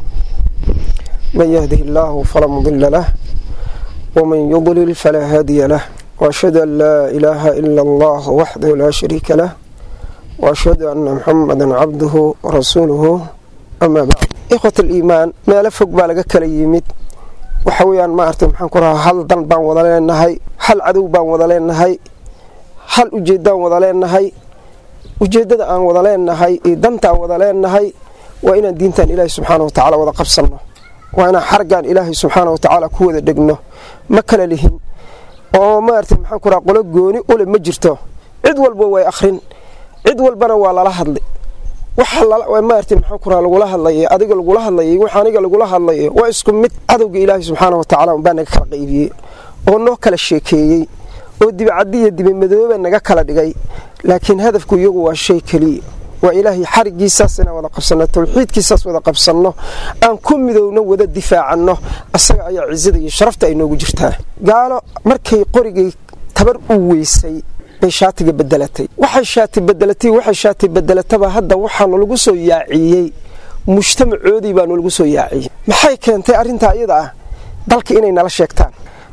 Speaker 9: من يهده الله فلا مضل له ومن يضلل فلا هادي له وأشهد أن لا إله إلا الله وحده لا شريك له وأشهد أن محمدا عبده ورسوله أما بعد إخوة الإيمان ما لفق بالك كلا يمد waxa weeyaan maaragtay maxaan ku rahaa hal dan baan wada leenahay hal cadow baan wada leenahay hal ujeeddaan wada leenahay ujeeddada aan wada leenahay iyo dantaan wada leenahay waa inaan diintan ilaahay subxaana wa tacaala wada qabsanno waa inaan xargaan ilaahay subxaana wa tacaala ku wada dhegno ma kala lihin oo maaragtay maxaan ku rahaa qolo gooni ule ma jirto cid walba way akhrin cid walbana waa lala hadlay waxa maartay maxaan ku raha lagula hadlayay adiga lagula hadlayay waxa aniga lagula hadlayay waa isku mid cadowga ilaahay subxaana wa tacaala unbaa naga kala qaybiyey oo noo kala sheekeeyey oo dibicaddi iyo dibimadooba naga kala dhigay laakiin hadafku iyagu waa shay keliya waa ilaahay xarigiisaas inaan wada qabsanno tawxiidkiisaas wada qabsanno aan ku midowno wada difaacanno asaga ayaa cizada iyo sharafta ay noogu jirtaa gaalo markay qorigay tabar u weysay bay shaatiga bedelatay waxay shaati bedelatay waxay shaati bedelataba hadda waxaanu lagu soo yaaciyey mujtamacoodii baanu lagu soo yaaciyey maxay keentay arrintaa iyada ah dalka inay nala sheegtaan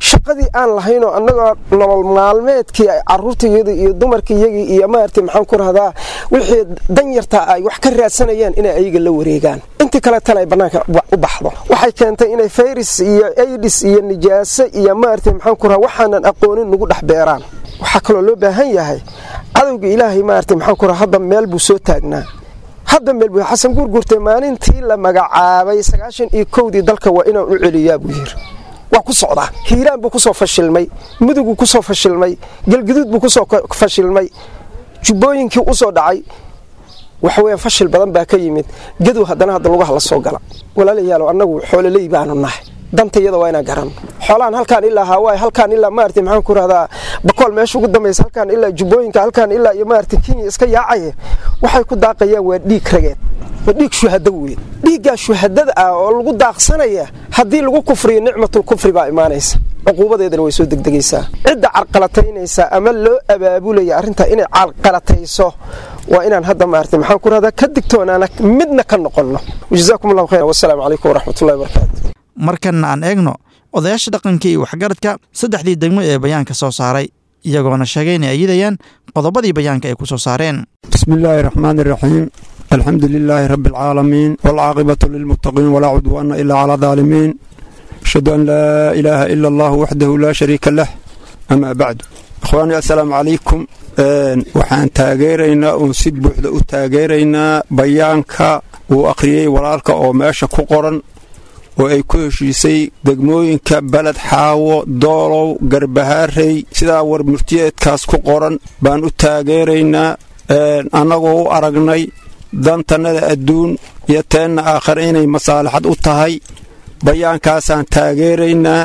Speaker 9: shaqadii aan lahaynoo annagoo nolol maalmeedkii caruurtayadii iyo dumarkiyagii iyo maaragtay maxaan ku rahdaa wixii danyartaa ay wax ka raadsanayaan inay ayaga la wareegaan intii kaletana ay bannaanka u baxdo waxay keentay inay fayris iyo aidis iyo nijaaso iyo maaragtay maxaan ku rahaa waxaanan aqoonin nagu dhex beeraan waxaa kaloo loo baahan yahay cadowga ilaahay maaragtay maxaan ku rahaa hadda meel buu soo taagnaa hadda meel buu xasan guurguurtay maalintii la magacaabay sagaashan iyo kowdii dalka waa inaan u celiyaa buu yiri waa ku socdaa hiiraan buu kusoo fashilmay muduguu kusoo fashilmay galguduud buu kusoo fashilmay jubbooyinkii usoo dhacay waxaweyaan fashil badan baa ka yimid gadow haddana hadda lugaha la soo gala walaalayaalow annagu xoololey baanu nahay danta iyada waa inaan garanno xoolahan halkaan ilaa hawaaye halkaan ilaa maarata maxaan ku rahdaa bakool meesha ugu dambaysa halkaan ilaa jubbooyinka halkaan ilaa iyo maarata kenya iska yaacaya waxay ku daaqayaan waa dhiig rageed waa dhiig shuhado weyn dhiiggaa shuhadada ah oo lagu daaqsanaya haddii lagu kufriyo nicmatul kufri baa imaanaysa cuquubadeedana way soo degdegaysaa cidda carqalataynaysa ama loo abaabulaya arrintaa inay carqalatayso waa inaan hadda maarata maxaan ku rahdaa ka digtoonaana midna ka noqonno jazaakum allahu khayr wasalaamu calaykum waraxmatullahi wabarakaatu
Speaker 2: markanna aan eegno odayaasha dhaqanka iyo waxgaradka saddexdii degmo ee bayaanka soo saaray iyagoona sheegay inay ayidayaan qodobadii bayaanka ay ku soo saareen
Speaker 10: bismi illaahi raxmaan iraxiim alxamdu lilaahi rabbi alcaalamiin waalcaaqibatu lilmuttaqiin walaa cudwaana ilaa calaa daalimiin ashhadu an laa ilaaha ila allahu waxdahu laa shariika lah amaa bacdu ikhwaani assalaamu calaykum waxaan taageeraynaa uun si buuxda u taageeraynaa bayaanka uu akhriyey walaalka oo meesha ku qoran oo ay ku heshiisay degmooyinka beled xaawo doolow garbahaarey sidaa war murtiyeedkaas ku qoran baan u taageeraynaa annagoo u aragnay dantannada adduun iyo teenna aakhare inay masaalixad u tahay bayaankaasaan taageeraynaa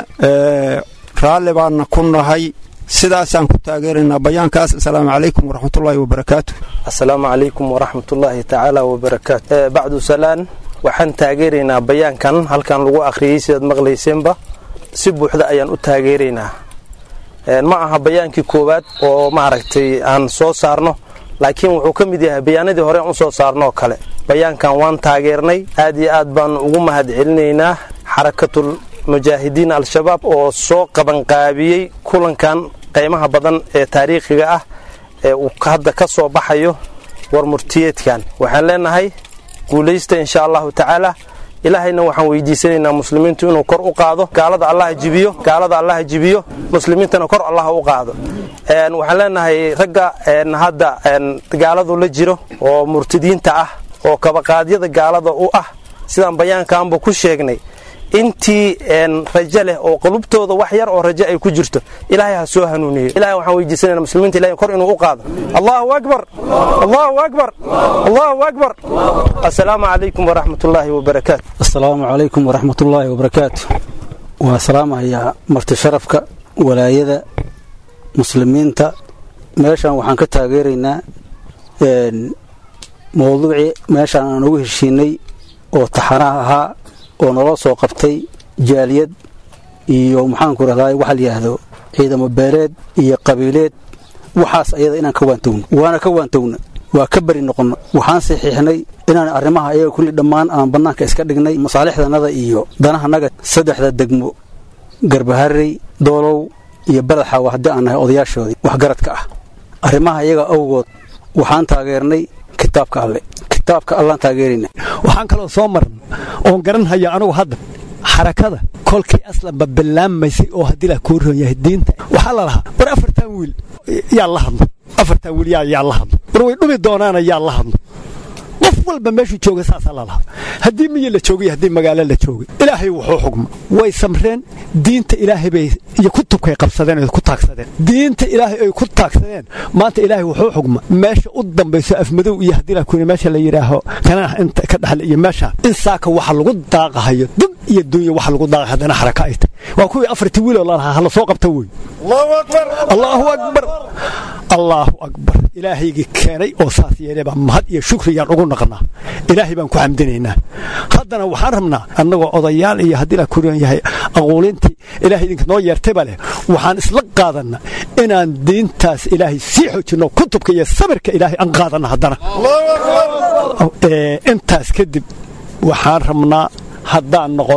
Speaker 10: raalli baanna ku nahay sidaasaan ku taageeraynaa bayaankaas assalaamu calaykum waraxmatullaahi wabarakaatu
Speaker 11: assalaamu calaykum waraxmatullaahi tacaala wabarakaatu bacdu salaan waxaan taageeraynaa bayaankan halkan lagu akhriyey sidaad maqlayseenba si buuxda ayaan u taageeraynaa ma aha bayaankii koowaad oo maaragtay aan soo saarno laakiin wuxuu ka mid yahay bayaanadii hore aan u soo saarnoo kale bayaankan waan taageernay aad iyo aad baan ugu mahad celinaynaa xarakatul mujaahidiin al-shabaab oo soo qabanqaabiyey kulankan qaymaha badan ee taariikhiga ah ee uu hadda ka soo baxayo war murtiyeedkan waxaan leenahay guulaysta insha allahu tacaala ilaahayna waxaan weydiisanaynaa muslimiintu inuu kor u qaado gaalada allaha jibiyo gaalada allaha jibiyo muslimiintana kor allaha u qaado waxaan leenahay ragga hadda gaaladu la jiro oo murtidiinta ah oo kabaqaadyada gaalada u ah sidaan bayaankaanba ku sheegnay intii rajo leh oo qulubtooda wax yar oo rajo ay ku jirto ilaahay ha soo hanuuniyo ilahay waxaan weydiisanayna muslimiinta ilahay kor inuu u qaado allahu akbar allahu akbar allahu akbar assalaamu calaykum waraxmatullaahi wabarakaatu
Speaker 12: assalaamu calaykum waraxmatullaahi wabarakaatu waa salaamahayaa marti sharafka walaayada muslimiinta meeshan waxaan ka taageeraynaa mowduucii meeshaan aan ugu heshiinay oo taxanaha ahaa oo naloo soo qabtay jaaliyad iyo maxaanku rahdaa waxa la yidhaahdo ciidamo beeleed iyo qabiileed waxaas ayada inaan ka waantowno waana ka waantowna waa ka beri noqonno waxaan saxiixnay inaan arrimaha ayaga kulli dhammaan aan bannaanka iska dhignay masaalixdanada iyo danahanaga saddexda degmo garbaharey doolow iyo badaxaawa haddii aan nahay odayaashoodii waxgaradka ah arrimaha iyaga awgood waxaan taageernay kitaabka alle kitaabka allaan taageerayna
Speaker 13: waxaan kaloo soo maran oon garanhaya anugu hadda xarakada kolkii aslanba bilaamaysay oo haddii la kuu ron yahay diinta waxaa la lahaa war afartan wiil yaa la hadlo afartan wiil yaa la hadlo war way dhumi doonaana yaa la hadlo qof walba meeshuu jooga saasaa lalahaa haddii miyi la joogay haddii magaalo la joogay ilaahay wuxuu xugma way samreen diinta ilaahay bay iyo kutubkay qabsadeen oo ku taagsadeen diinta ilaahay ay ku taagsadeen maanta ilaahay wuxuu xugma meesha u dambayso afmadow iyo haddii la kuni meesha la yidhaaho kanaax inta ka dhaxle iyo meesha in saaka waxa lagu daaqahayo dib iyo dunya waxa lagu daaqay haddana xaraka ay tahay waa kuwii afartii wiiloo lalahaa hala soo qabta wey allahu akbar allaahu akbar ilaahaygii keenay oo saas yeelay baa mahad iyo shukriyaan ugu naqnaa ilaahay baan ku xamdinaynaa haddana waxaan rabnaa annagoo odayaal iyo haddii la kuriyan yahay aquulintii ilaahay idinka noo yeertayba leh waxaan isla qaadanna inaan diintaas ilaahay sii xoojinno kutubka iyo sabirka ilaahay aan qaadanna haddana intaas kadib waxaan rabnaa haddaan noqonno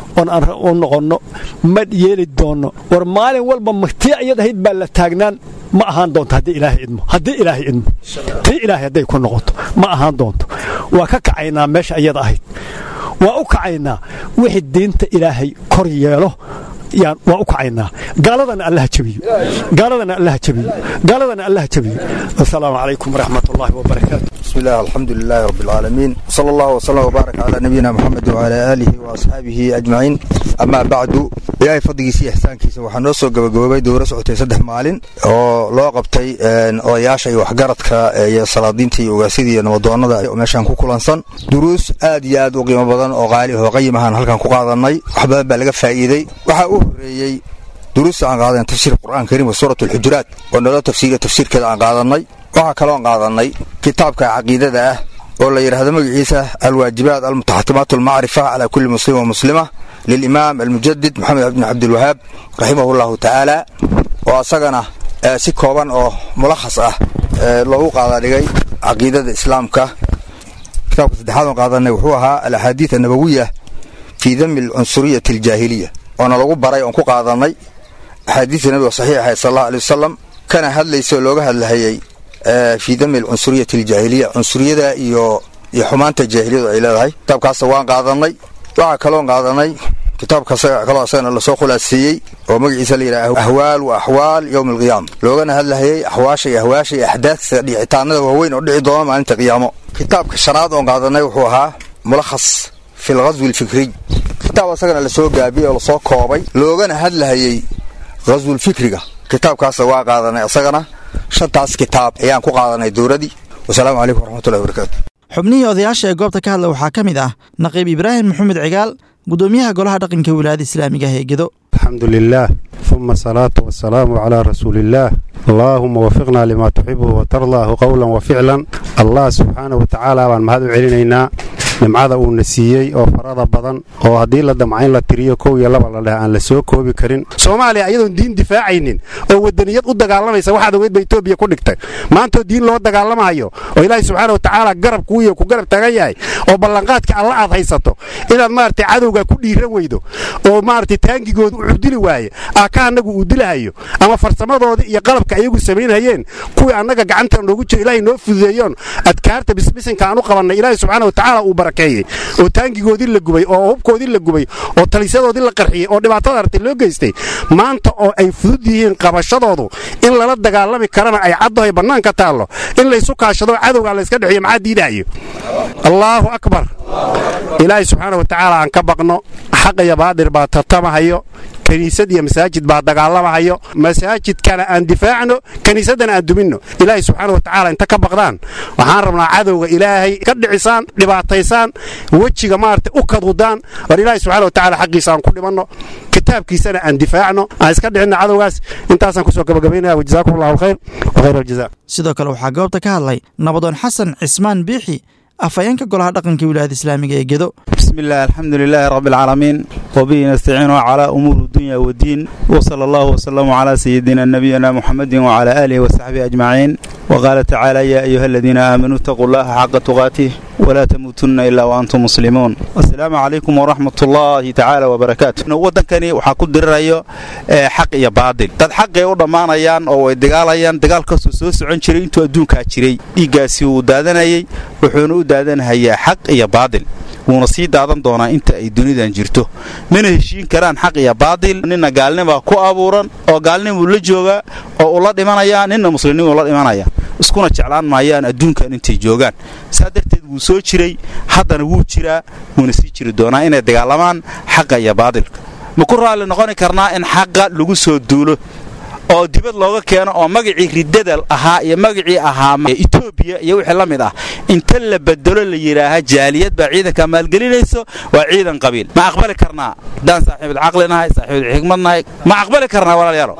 Speaker 13: oon aan u noqonno ma yeeli doonno war maalin walba tii iyad ahayd baa la taagnaan ma ahaan doonto haddii ilaahay idmo haddii ilaahay idmo tii ilaahay hadday ku noqoto ma ahaan doonto waa ka kacaynaa meesha iyada ahayd waa u kacaynaa wixii diinta ilaahay kor yeelo yaan waa u kacaynaa gaaladana allaha jabiyo gaaladana allaha jabiyo gaaladana allaha jabiyo assalaamu calaykum waraxmat ullaahi wabarakaatu
Speaker 14: بسم الله الحمد لله رب العالمين صلى الله وسلم وبارك على نبينا محمد وعلى آله وأصحابه أجمعين أما بعد إلهي فضلkiisa iyo ixsaankiisa waxaa noo soo gabagaboobay dowro socotay saddex maalin oo loo qabtay odayaasha iyo waxgaradka iyo salaadiinta iyo ogaasidii iyo nabadoonnada meeshaan ku kulansan duruus aad iyo aad u qiimo badan oo qaali oo qayim ahaan halkan ku qaadanay wax badan baa laga faa'iiday waxaa u horreeyey duruusta aan qaadan tafsiir qur'aan kariim wa suurat alxujuraat oo naloo tafsiiriya tafsiirkeeda aan qaadanay waxaa kaloon qaadanay kitaabka caqiidada ah oo la yidhaahdo magaciisa alwaajibaat almutaxatimaat almacrifa calaa kulli muslim wa muslima lilimaam almujadid maxamed bn cabdilwahaab raximahu llahu tacaala oo asagana si kooban oo mulakhas ah loogu qaadadhigay caqiidada islaamka kitaabka saddexaad oon qaadanay wuxuu ahaa alaxaadiid annabawiya fii dami alcunsuriyati aljaahiliya oona lagu baray oon ku qaadanay axaadiista nabiga saxiix ahayd sal allahu alay wasalam kana hadlaysa oo looga hadlahayey fii dami alcunsuriyati aljaahiliya cunsuriyada iyo iyo xumaanta jaahiliyadu ay leedahay kitaabkaasa waan qaadanay waxaa kaloon qaadanay kitaabka kaloo asagana lasoo khulaaseeyey oo magaciisa la yidhaha ahwaal wa axwaal yowmi alqiyaama loogana hadlahayey axwaasha iyo ahwaasha iyo axdaadka dhicitaanada waaweyn oo dhici doona maalinta qiyaamo kitaabka shanaad oon qaadanay wuxuu ahaa mulakhas fi lghaswi alfikriy kitaab asagana lasoo gaabiyey oo lasoo koobay loogana hadlahayey ghaswulfikriga kitaabkaasa waa qaadanay asagana shantaas kitaab ayaan ku qaadanay dowladii wasalaamu calaykum waraxmatullahi wabarakaatu
Speaker 2: xubnihii odayaasha ee goobta ka hadla waxaa ka mid ah naqiib ibraahim maxamed cigaal gudoomiyaha golaha dhaqanka wilaayada islaamiga ah ee gedo
Speaker 15: الحمد لله ثم الصلاة والسلام على رسول الله اللهم وفقنا لما تحبه وترضاه قولا وفعلا الله سبحانه وتعالى بان مهد علينا nimcada uu na siiyey oo farada badan oo haddii la damca in la tiriyo kow iyo laba la dheh aan la soo koobi karin soomaaliya ayadoon diin difaacaynin oo wadaniyad u dagaalamaysa waxaad ogeyd ba etoobiya ku dhigtay maantoo diin loo dagaalamayo oo ilaahay subxaana watacaala garab kuwiyo ku garab tagan yahay oo ballanqaadka alla aad haysato inaad maaragtay cadowga ku dhiiran weydo oo maaragtay taangigooda u cudili waaye aaka annagu uu dilahayo ama farsamadooda iyo qalabka ayagu samaynhayeen kuwii annaga gacanta noogu jiro ilaahay noo fududeeyoon adkaarta bisbisinka aan u qabannay ilaahay subxaana watacaala uu barakeeyey oo taangigoodii la gubay oo hubkoodii la gubay oo talisadoodii la qarxiyey oo dhibaatada artay loo geystay maanta oo ay fudud yihiin qabashadoodu in lala dagaalami karana ay caddahoy bannaanka taallo in laysu kaashado cadowga layska dhexeeyo maxaa diidahayo allaahu akbar ilaahay subxaana watacaala aan ka baqno xaqaya baadir baa tartamahayo kiniisad iyo masaajid baa dagaalamahayo masaajidkana aan difaacno kiniisaddana aan duminno ilaahay subxaana watacaala inta ka baqdaan waxaan rabnaa cadowga ilaahay ka dhicisaan dhibaataysaan wejiga maaragtay u kadudaan war ilaahay subxaana watacaala xaqiisa aan ku dhimanno kitaabkiisana aan difaacno aan iska dhicinno cadowgaas intaasaan kusoo gabagabaynaya wajazaakum allahu alkhayr wa khayr aljaza
Speaker 2: sidoo kale waxaa goobta ka hadlay nabadoon xasan cismaan biixi afhayeenka golaha dhaqanka wilaayada islaamiga ee gedo
Speaker 16: بسم الله الحمد لله رب العالمين وبه نستعين على أمور الدنيا والدين وصلى الله وسلم على سيدنا نبينا محمد وعلى آله وصحبه أجمعين وقال تعالى يا أيها الذين آمنوا اتقوا الله حق تقاته ولا تموتن إلا وأنتم مسلمون السلام عليكم ورحمة الله تعالى وبركاته ودنكني waxaa ku dirirayo xaq iyo baadil dad xaqay u dhammaanayaan oo way dagaalayaan dagaalkaasuu soo socon jiray intuu adduunkaa jiray dhiiggaasi wuu daadanayay wuxuuna u daadanahayaa xaq iyo baadil wuuna sii daadan doonaa inta ay dunidan jirto mana heshiin karaan xaq iyo baadil nina gaalnibaa ku abuuran oo gaalnimuu la joogaa oo uu la dhimanayaa nina muslimnimuu la dhimanaya iskuna jeclaan maayaan adduunkan intay joogaan saa darteed wuu soo jiray haddana wuu jiraa wuuna sii jiri doonaa inay dagaalamaan xaqa iyo baadilka ma ku raalli noqoni karnaa in xaqa lagu soo duulo oo dibad looga keeno oo magacii riddada ahaa iyo magacii ahaa etoobiya iyo wixii la mid ah inta la bedelo la yidhaaha jaaliyad baa ciidanka maalgelinayso waa ciidan qabiil ma aqbali karnaa haddaan saaxiibulcaqli nahay saaxiibulxikmad nahay ma aqbali karnaa walaalayaalo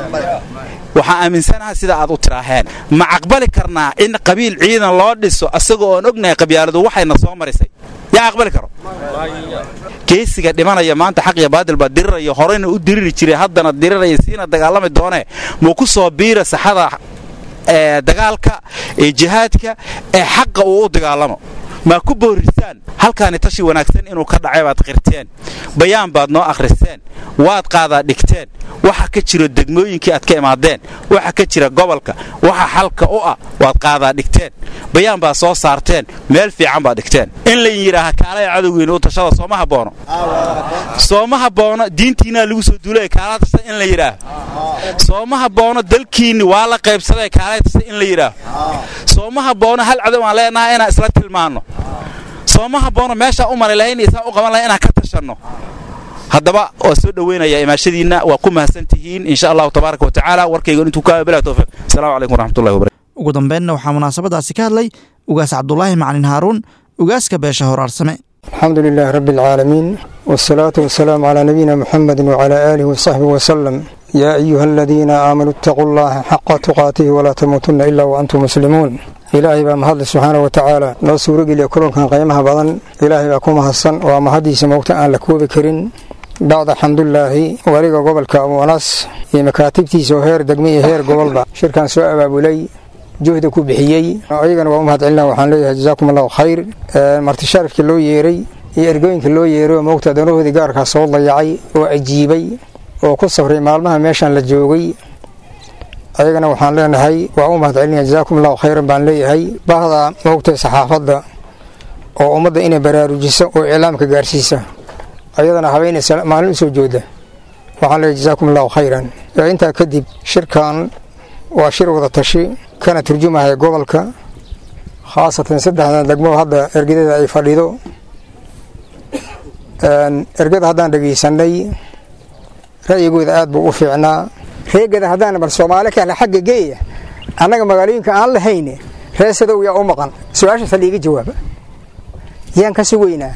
Speaker 16: waxaan aaminsanaha sida aad u tiraaheen ma aqbali karnaa in qabiil ciidan loo dhiso asagoo oon ognahay qabyaaladu waxayna soo marisay yaa aqbali karo geesiga dhimanaya maanta xaq iyo baadil baa diriraya horeyna u diriri jiray haddana diriraya siina dagaalami doonee muu ku soo biira saxada ee dagaalka ee jihaadka ee xaqa uu u dagaalamo maa ku boorisaan halkaani tashi wanaagsan inuu ka dhacay baad qirteen dhigteen bayaan baad noo akhristeen waad qaadaa dhigteen waxa ka jiro degmooyinkii aad ka imaadeen waxa ka jira gobolka waxa xalka u ah waad qaadaa dhigteen bayaan baad soo saarteen meel fiican baad dhigteen in la yidhaaha kaalaya cadowgeyna u tashada sooma haboono sooma haboono diintiinaa lagu soo duulaya kaalaa tashada in la yidhaaho sooma haboono dalkiinni waa la qaybsaday kaalaya tashada in la yidhaaho sooma haboono hal cadow aan leenahay inaan isla tilmaanno sooma haboono meeshaa u mari lahayn isaan u qaban lahayn inaan ka tashanno haddaba waa soo dhoweynaya imaashadiinna waa ku mahadsan tihiin insha allahu tabaaraka wa tacaala warkayga intuu ka bilaa towfiiq assalamu calaykum waraxmatullahi wabarakatu
Speaker 2: ugu dambeynna waxaa munaasabadaasi ka hadlay ugaas cabdulaahi macalin haaruun ugaaska beesha horaarsame
Speaker 9: الحمد لله رب العالمين والصلاة والسلام على نبينا محمد وعلى آله وصحبه وسلم يا أيها الذين آمنوا اتقوا الله حق تقاته ولا تموتن إلا وأنتم مسلمون إلهي بaa mahadle subxaana wa tacaala noo suurogeliya kulankan qiimaha badan ilaahay baa ku mahadsan waa mahadiisa moogta aan la koobi karin bacda xamdulaahi waliga gobolka abuunas iyo makaatibtiisa oo heer degme iyo heer gobolba shirkan soo abaabulay juhda ku bixiyey ayagana waa u mahad celina waxaan leeyahay jazaakum allahu khayr marti sharafkii loo yeeray iyo ergooyinka loo yeeray oo moogta danahoodii gaarkaa soo dayacay oo ajiibay oo ku safray maalmaha meeshan la joogay ayagana waxaan leenahay waa u mahad celinaya jazaakum allahu khayran baan leeyahay bahda moogtay saxaafadda oo ummadda inay baraarujiso oo iclaamka gaarsiisa ayadana habeen maalin usoo jooda waxaan leeyahay jazaakum allahu khayran intaa kadib shirkan waa shir wada tashi kana turjumahaya gobolka khaasatan saddexdan degmo hadda ergadeeda ay fadhido ergada haddaan dhegaysanay ra'yigooda aad buu u fiicnaa reegada haddaan bal soomaali kahla xagga geeya annaga magaalooyinka aan lahayne reesadow yaa u maqan su-aashaasa liiga jawaaba yaan ka sugaynaa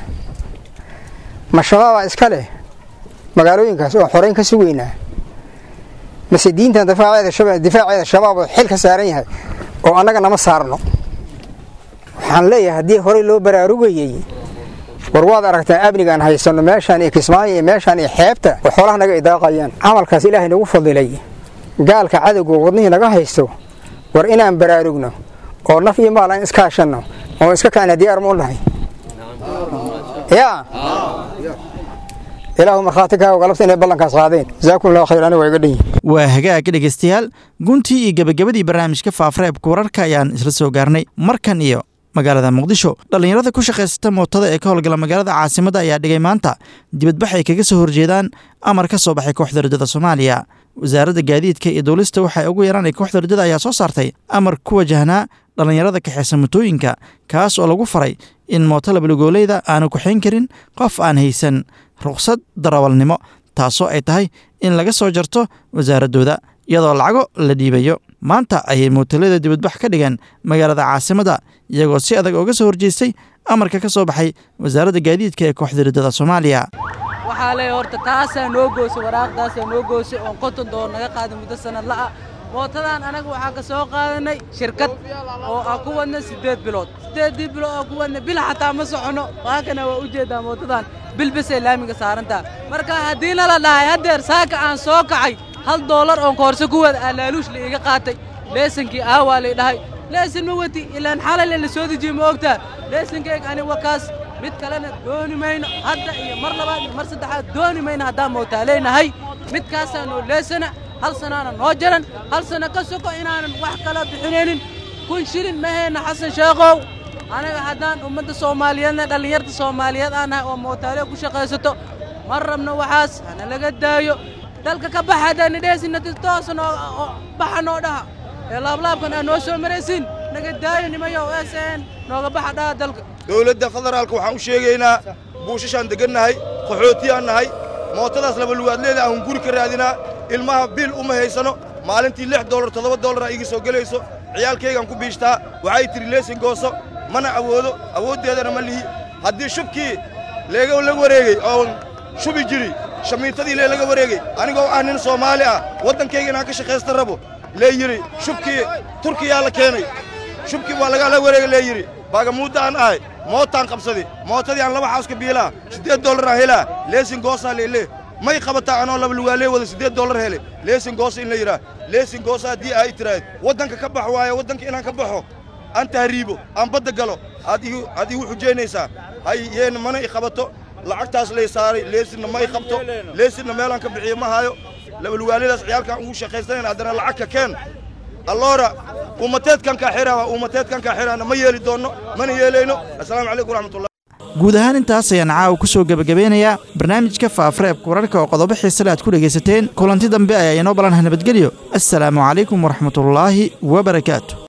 Speaker 9: ma shabaabaa iska leh magaalooyinkaas oon xorayn ka sugaynaa mase diintan difaaceeda shabaab oo xil ka saaran yahay oo annaga nama saarno waxaan leeyahay haddii horey loo baraarugayey war waad aragtaa amnigaan haysanno meeshaan iyo kismaayo iyo meeshaan iyo xeebta oo xoolaha naga idaaqayaan camalkaas ilaahay nagu fadilay gaalka cadowga wadnihii naga haysto war inaan baraarugno oo naf iyo maal aan iskaashanno oo iska kaana diyaar ma u nahay yaa ilaahu markhaati kaa galabta inay ballankaas qaadeen jazaakum allahu khayr aniga waa iga dhan yihin
Speaker 2: waa hagaag dhegaystayaal guntii iyo gebagabadii barnaamijka faafareebka wararka ayaan isla soo gaarnay markan iyo magaalada muqdisho dhallinyarada ku shaqaysata mootada ee ka howlgala magaalada caasimadda ayaa dhigay maanta dibadbax ay kaga soo horjeedaan amar ka soo baxay kooxda rajada soomaaliya wasaaradda gaadiidka iyo duulista waxay ugu yaraan kooxda rajada ayaa soo saartay amar ku wajahnaa dhallinyarada kaxeysa motooyinka kaas oo lagu faray in mooto labalugoolayda aanu kuxayn karin qof aan haysan ruqsad darawalnimo taasoo ay tahay in laga soo jarto wasaaraddooda iyadoo lacago la dhiibayo maanta ayay mootalada dibadbax ka dhigeen magaalada caasimadda iyagoo si adag ooga soo horjeestay amarka ka soo baxay wasaaradda gaadiidka ee kooxda riddada soomaaliya
Speaker 17: waxaa leeya horta taasaa noo goosay waraaqdaasaa noo goosay oon konton doollar naga qaaday muddo sannad la'a mootadan anaga waxaa ka soo qaadanay shirkad oo aan ku wadna siddeed bilood siddeeddii bilood aan ku wadna bil xataa ma soconno waakana waa u jeedaa mootadan bilbisay laamiga saarantaa marka haddiina la dhahay haddeer saaka aan soo kacay hal doolar oon koorso ku wada aalaaluush la iga qaatay leesankii aawaa lay dhahay leesan ma wati ilaan xalale la soo dejiye ma ogtaa leesankeyg ani wakaas mid kalena dooni mayno hadda iyo mar labaad iyo mar saddexaad dooni mayno haddaan mootaa leenahay midkaasaa noo leesana hal sanaana noo jaran hal sana ka soko inaanan wax kala bixinaynin kun shilin ma hayna xasan sheekhow anaga haddaan ummadda soomaaliyeedna dhallinyarta soomaaliyeed aan nahay oo mootaale ku shaqaysato ma rabno waxaas hana laga daayo dalka ka baxa haddaana dheesinati toosa noo baxa noo dhaha ee laablaabkan aa noo soo maraysiin naga daayo nimayo sn nooga baxa dhaha dalka
Speaker 18: dowladda federaalka waxaan u sheegaynaa buushashaan degannahay qaxootiyaan nahay mootadaas laba lugaadleeda aan guri ka raadinaa ilmaha bil uma haysano maalintii lix dollar toddoba dollaraa iga soo gelayso ciyaalkaygaan ku biishtaa waxay tidhi leesin gooso mana awoodo awooddeedana ma lihi haddii shubkii leega la wareegey oon shubi jiri shamiitadii lee laga wareegey anigoo ah nin soomaali ah waddankayga inaan ka shaqaysta rabo lee yidhi shubkii turkiyaa la keenay shubkii waa lagala wareegay lee yidhi baagamuudda aan ahay mootaan qabsadi mootadii aan laba xaaska biilaa siddeed dollar aan helaa leesin goosaa leelee may qabataa anoo laba lugaalee wada siddeed dollar hele leesin goosa in la yidhaah leesin goosa haddii ay tiraahd waddanka ka bax waaye waddanka inaan ka baxo aan tahriibo aan badda galo aad igu aad igu xujaynaysaa hay yeena mana i qabato lacagtaas lay saaray leesinna ma y qabto leesinna meelaan ka bixiyo ma hayo labalugaalidaas ciyaalkaan ugu shaqaysanayna haddana lacag ka keen alloora ummateedkan kaa xiraha ummateedkan kaa xiraana ma yeeli doonno mana yeelayno assalaamu calaykum waraxmatullah
Speaker 2: guud ahaan intaas ayaan caawa ku soo gebagabeynayaa barnaamijka faafareebka wararka oo qodobo xiisale aad ku dhegaysateen kulanti dambe ayaa inoo ballanha nabadgelyo assalaamu calaykum waraxmatullaahi wabarakaatu